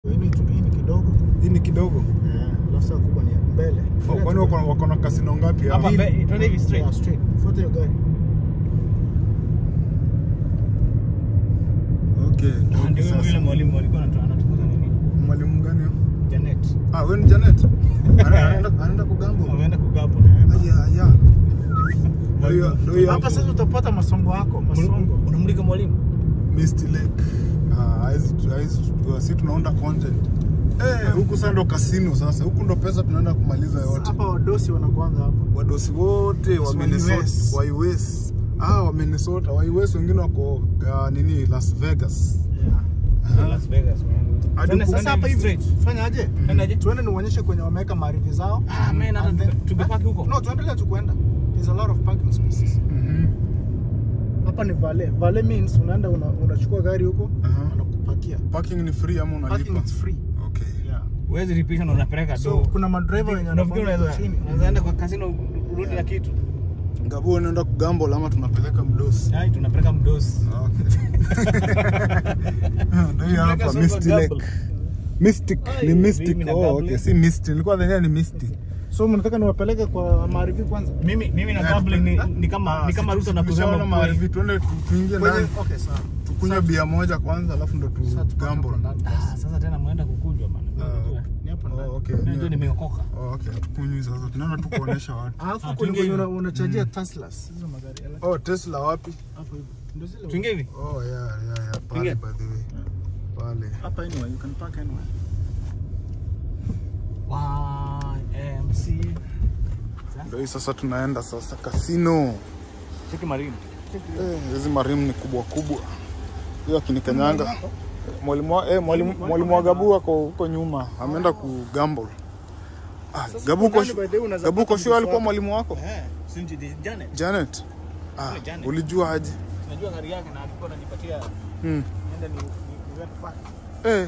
Hii ni tu- hii ni kidogo. Hii ni kidogo. Eh, alafu saa kubwa ni mbele. Oh, kwani wako wako na kasino ngapi hapa? Hapa mbe- twende hivi straight. Yeah, straight. Fuata hiyo gari. Okay. Ah, okay, ndio sasa. yule mwalimu alikuwa anatu- anatufunza nini? Mwalimu gani? huyo? Janet. Ah, wewe ni Janet? Ana- Anaenda anaenda kugambo. Wameenda kugapo. Aya, aya. Ndio hiyo- ndio hiyo Hapa hapo. sasa utapata masongo yako, masongo. Unamulika mwalimu? Misty Lake. Ah, haizi haizi tujua. Si tunaunda content. Eh, huku sasa ndo kasino sasa. Huku ndo pesa tunaenda kumaliza yote. Hapa wadosi wanakuanga hapa. Wadosi wote wa Wa Minnesota, US. wa US. Ah, wa Minnesota, wa US wengine wako uh, nini Las Vegas. Yeah. Las Vegas, man. Hadi Twende- huku- twende Sasa hapa hivi straight. fanya aje? Twende aje? Tuende niuonyeshe kwenye wameweka maarifi zao. Ah, man, hata And then- tuge- tugepaki huko. No, tuendelee tu kuenda. There's a lot of parking spaces. Mhm. Hapa ni valet. Valet means unaenda una, unachukua gari huko Aha. wanakupakia. Parking ni free ama Parking unalipa? is free. Okay. Yeah. Huwezi lipisha na unapeleka So do. kuna madriver wenye Unafikiri wanafanya unaweza chini. unaweza enda kwa casino urudi na kitu? Ngabo unaenda kugamble ama tunapeleka mdosi? Ai, tunapeleka mdosi. Okay. Ndio hiyo hapa Tunapeleka Misty soko Lake. gamble. Mystic, Ai, ni Mystic. mimi na Oh, gamble. okay, si Misty. Nilikuwa dhania ni Misty. So mnataka niwapeleke kwa maarifi kwanza? Mimi mimi na Yeah, gambling ni, tupe- ni kama ni kama Ah, Ruto na tukishaona kusema mahali kweli. vitu, tuende tu- tuingie Kwenye ndani. okay sawa. Tukunywe bia moja kwanza alafu ndo tu Sasa tuko hapo gamble. ndani Ah, basi. sasa tena mnaenda kukunjwa bana. Unajua. Ni hapo ndani. Oh, okay. Unajua nimeokoka. Oh, okay. Tukunywi sasa. Tunaenda tu kuonesha watu. Alafu Ah, kwenye tuingie kwenye hivi. una- unachajia Teslas. Hizo magari ele- Oh, Tesla wapi? hapo hivi. Ndio zile. Tuingie hivi. Oh, yeah, yeah, yeah. Pale Ingia. by the way. Pale. Hapa anyway, you can park anywhere. YMC. Ndio hii sasa tunaenda sasa kasino. Cheki marimu. Eh, hizi marimu ni kubwa kubwa. Hiyo akinikanyanga. Mwalimu wa- eh, mwalimu mwalimu wa Gabu ako huko nyuma. Ameenda ku gamble. Ah, Gabu uko ndani by the way unaweza Gabu uko pata sure alikuwa mswako. mwalimu wako? Eh, sinji di Janet. Janet. Ah, Yule Janet. ulijua aje? Najua gari yake na alikuwa ananipatia Hmm. nenda ni ni niweke park. Eh,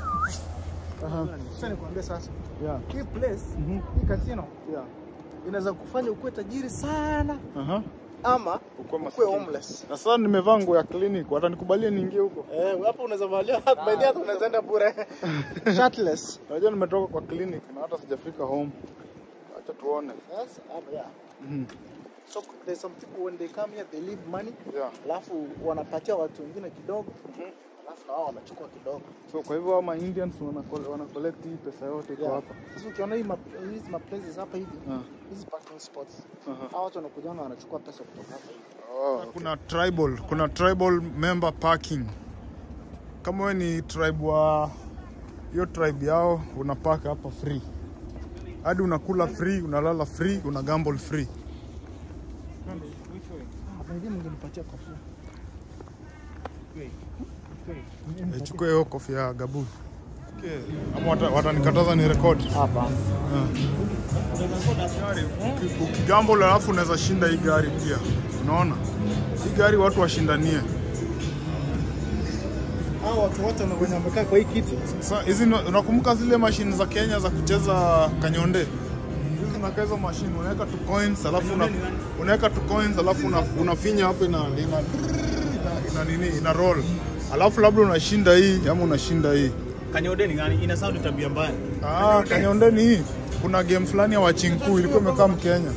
Sasa nikwambie sasa. yeah. Hii place, hii casino Yeah. inaweza kufanya ukuwe tajiri sana Aha. ama Ukuwe ukuwe maskini. homeless. Na sasa nimevaa nguo ya clinic, watanikubalia niingie huko. Eh, hapo unaweza valia by the way unaweza enda bure. Shirtless. Unajua nimetoka kwa clinic na hata sijafika home. Acha tuone. Yes, hapo yeah. Mhm. So there's some people when they come here they leave money. Yeah. Alafu wanapatia watu wengine kidogo. Alafu na wao wanachukua kidogo. So kwa hivyo ama Indians wana wana collect hii pesa yote iko Yeah. hapa. Sasa ukiona hii ma- hizi ma places hapa hivi, Ah. hizi parking spots. Aha. Hao watu wanakujanga wanachukua pesa kutoka hapa hivi. Oh, kuna tribal, kuna tribal member parking. Kama wewe ni tribe wa hiyo tribe yao unapaka hapa free. Hadi unakula free, unalala free, una gamble free. Hapa hivi mngenipatia kofia. Eh, Chukua hiyo kofia ya Gabu. Okay. Ama wata- watanikataza ni record. Hapa. Uki- Ukigamble alafu unaweza shinda hii gari pia. Unaona? Hii gari watu washindanie. Hao watu wote wana- wenye wamekaa kwa hii kiti. Sasa hizi ni- unakumbuka zile mashine za Kenya za kucheza kanyonde? Hizi zinakaa hizo mashine, unaweka tu coins alafu una, unaweka tu coins alafu una, unafinya hapo ina ina, ina, ina nini ina roll. Alafu labda unashinda hii ama unashinda hii. Kanyode ni gani? Ina sound tabia mbaya. Ah, kanyonde ni hii. Kuna game fulani ya wachinku ilikuwa imekaa Mkenya.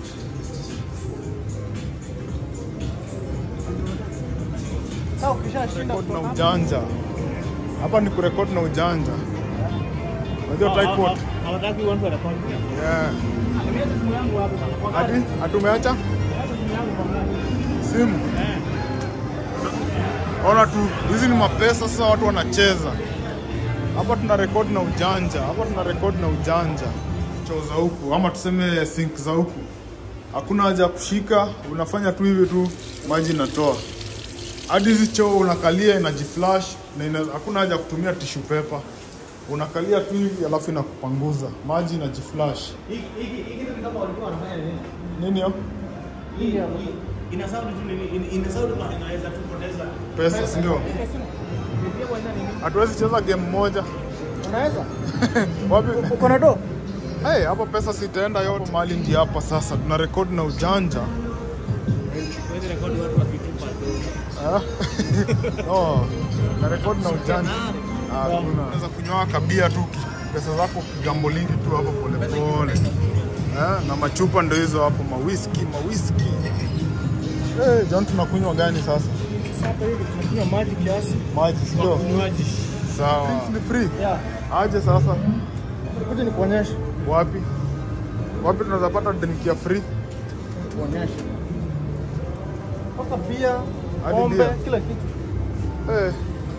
Sasa ukishashinda Record na ujanja. Hapa ni kurekod na ujanja. Unajua typeword. Hawataki watu wanakuwa. Yeah. Nimeacha simu yangu hapo bana. Hadi hatumeacha Nimeacha simu yangu bana. simu. Eh. Ona tu, hizi ni mapesa sasa, watu wanacheza hapa. Tuna rekodi na ujanja hapa, tuna rekodi na ujanja, choo za huku ama tuseme sink za huku, hakuna haja ya kushika, unafanya tu hivi tu, maji inatoa hadi hizi choo unakalia inajiflash na ina, hakuna haja ya kutumia tissue paper, unakalia tu hivi alafu inakupanguza maji inajiflash. Hiki hiki hiki ni kama walikuwa wanafanya nini? Nini hiyo? Hii hii ina sound tu nini? Ina- Ina sound kama inaweza tu poteza. Pesa, si ndio? Ndio kwa nini? Hatuwezi cheza game moja Unaweza? wapi? Uko na do? Hey, hapo pesa sitaenda yote mali ndi hapa sasa, tuna rekodi na ujanja Huwezi rekodi watu wakitupa tu. Ah. no, na rekodi na ujanja Hakuna. Unaweza kunywa kabia tu pesa zako kigambo lingi tu hapo pole pole. Eh, na machupa ndio hizo hapo mawiski, mawiski. Eh, John tunakunywa gani sasa? Sasa hapa hivi tunakunywa maji kiasi. Maji sio? Maji. Sawa. Ni free. Yeah. Aje sasa? Kuja nikuonyeshe. Wapi? Wapi tunaweza pata drink ya free? Nikuonyeshe. Mpaka bia, Hadi pombe, bia. kila kitu. Eh.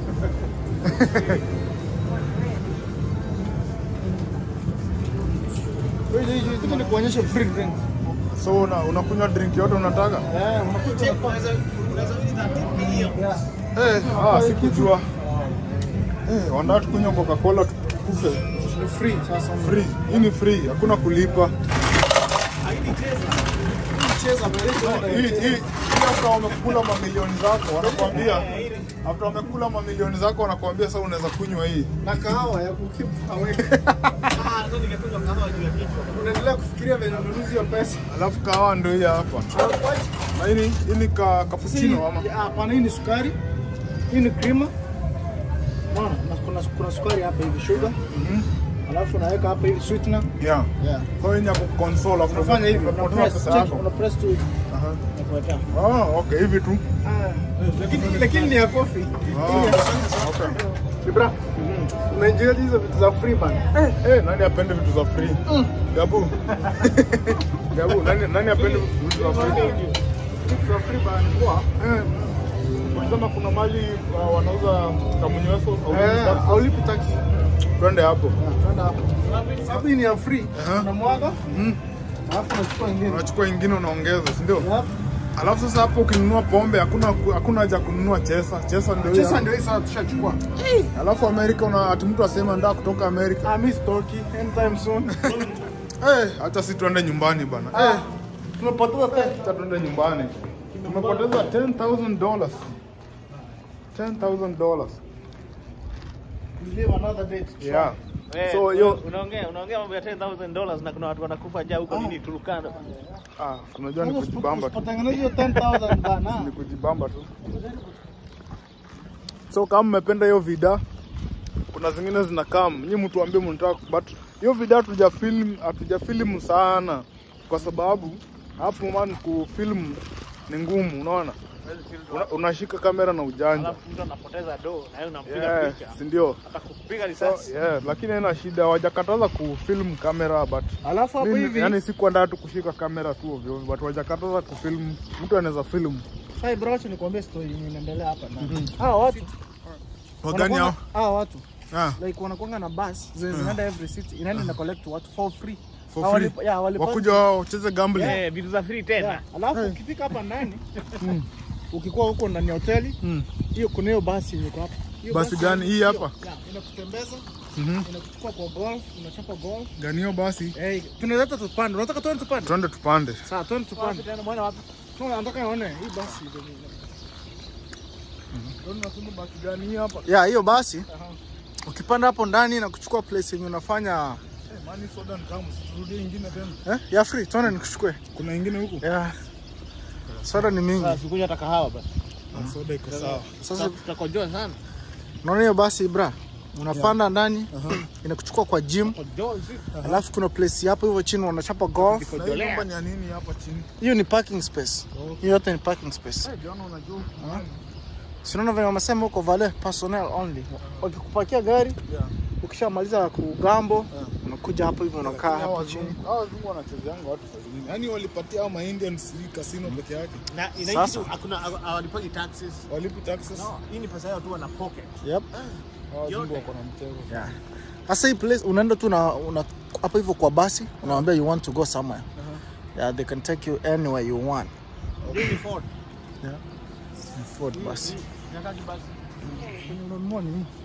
Wewe hizi hizi kuja nikuonyeshe free drink. So una unakunywa drink yote unataka? Eh, unakuja Yeah. Eh, ah, sikujua. Eh, wanataka tukunywa Coca-Cola tukufe. Ni free sasa. Free. Hii ni free, hakuna kulipa. Cheza mbele. Hii hii hii after wamekula mamilioni zako wanakuambia after wamekula mamilioni zako wanakuambia sasa unaweza kunywa hii. na kahawa ya kukeep awake. Unaendelea kufikiria venye ununuzi wa pesa. Alafu kahawa ndio hii hapa. Na hii ni hii ni ka cappuccino ama? Ya, Hapana, hii ni sukari, hii ni krima. Unaona, na kuna, kuna sukari hapa hivi sugar, alafu unaweka hapa hivi sweetener. Yeah. Yeah. Kwa hiyo ni ya console afu Unafanya hivi, una unapotea press, pesa check, yako. una press tu hivi. Aha. Nakuwekea. Ah, okay, hivi tu. Lakini lakini ni ya coffee. Ah, okay. Libra. Unaenjoy hizo vitu za free bana. Eh, nani apende vitu za free? Gabu. Gabu, nani nani apende vitu za free? Vitu za free bana. Poa. Eh. Wanasema kuna mali uh, wanauza kamunyweso au Eh, taxi. haulipi tax. Twende hapo. Twenda hapo. Sababu hii ni ya free. Aha. Unamwaga, Mm. alafu unachukua ingine. Unachukua ingine unaongeza, si ndio? Yep. Alafu sasa hapo ukinunua pombe hakuna hakuna haja ya kununua chesa. Chesa ndio hiyo. Sasa ndio hii sasa tushachukua. Alafu Amerika una ati mtu asema ndaa kutoka Amerika. Ah, miss Toki anytime soon. Eh, hata si tuende nyumbani bana. Eh, Ah, tumepoteza pesa. hata tuende nyumbani. Tumepoteza 10000 dollars. 10000 dollars. We live another day. to try. Yeah. Eh, So hiyo unaongea unaongea mambo ya 10000 dollars na kuna watu wanakufa jaa huko nini Turkana. ah, unajua ni kujibamba tu. Usipotengeneza hiyo 10,000 bana. Ni kujibamba tu. So kama mmependa hiyo vida, kuna zingine zinakaa, nyinyi mtuambie mnataka, but hiyo vida hatuja film hatuja film sana, kwa sababu hapo man kufilm ni ngumu, unaona una, unashika kamera na ujanja Alafu mtu anapoteza do na yeye unampiga yeah, picha. si ndio? Atakupiga So, risasi. yeah, lakini haina shida, hawajakataza kufilm kamera but Alafu hapo mimi, hivi, yani sikuandaa tu kushika kamera tu ovyo, ovyo, but hawajakataza kufilm, mtu anaweza film. sai bro, acha nikwambie story yenye inaendelea hapa ndani. Hawa watu Wagani hao? wanakuanga- hawa watu Ah, like wanakuanga na bus zenye zinaenda every city inaenda ina collect watu for free. for Hawalipa- free. yeah, hawalipa- Wakuja wao wacheze gambling. Eh, vitu za free tena. Yeah, Alafu ukifika hapa ndani ukikuwa huko ndani ya hoteli Mm. hiyo kuna hiyo basi yenye iko hapa. Hiyo Basi gani? Hii hiyo- hapa? Yeah, inakutembeza, Mhm. inakuchukua kwa golf, unachapa golf. Ganio basi. Eh, tunaweza tupande. Unataka tuende tupande? Twende tupande. Sawa, tuende tupande. Bwana wapi? Tuna nataka nione hii basi. Unasema basi gani hii hapa? Ya, hiyo basi. Ukipanda hapo ndani na kuchukua place yenye unafanya Eh, mani soda ni tamu. Turudie ingine tena. eh, ya free, tuone nikuchukue. Kuna ingine huku? Ya. Soda ni mingi. Sasa sikunywa hata kahawa basi. Ah, Soda iko sawa. Sasa Tutakojoa sana. unaona hiyo basi bra. Unapanda ndani inakuchukua kwa gym, Kojoa zi. alafu kuna place hapo hivyo chini wanachapa golf. Na hii nyumba ni ya nini hapa chini? Hiyo ni parking space. Hiyo yote ni parking space. Eh, Jana unajua. Si unaona vile wamesema huko vale personnel only. Wakikupakia gari, Yeah. ukishamaliza kugambo, unakuja hapo hivyo unakaa Hao hapo chini. wazungu, hao wazungu wanachezeanga watu saa zingine. Yaani walipatia hao ma Indians hii casino peke yake. Na Sasa. inaitwa hakuna hawalipagi taxes. Walipi taxes. No, hii ni pesa yao tu wana pocket. Yep. Hao wazungu Yote. wako na mchezo. Yeah. Sasa hii place unaenda tu na una hapo hivyo kwa basi, unawaambia you want to go somewhere. Yeah, they can take you anywhere you want. Hii ni Ford. Ford basi. Nyakati basi. Kwenye unanunua ni nini?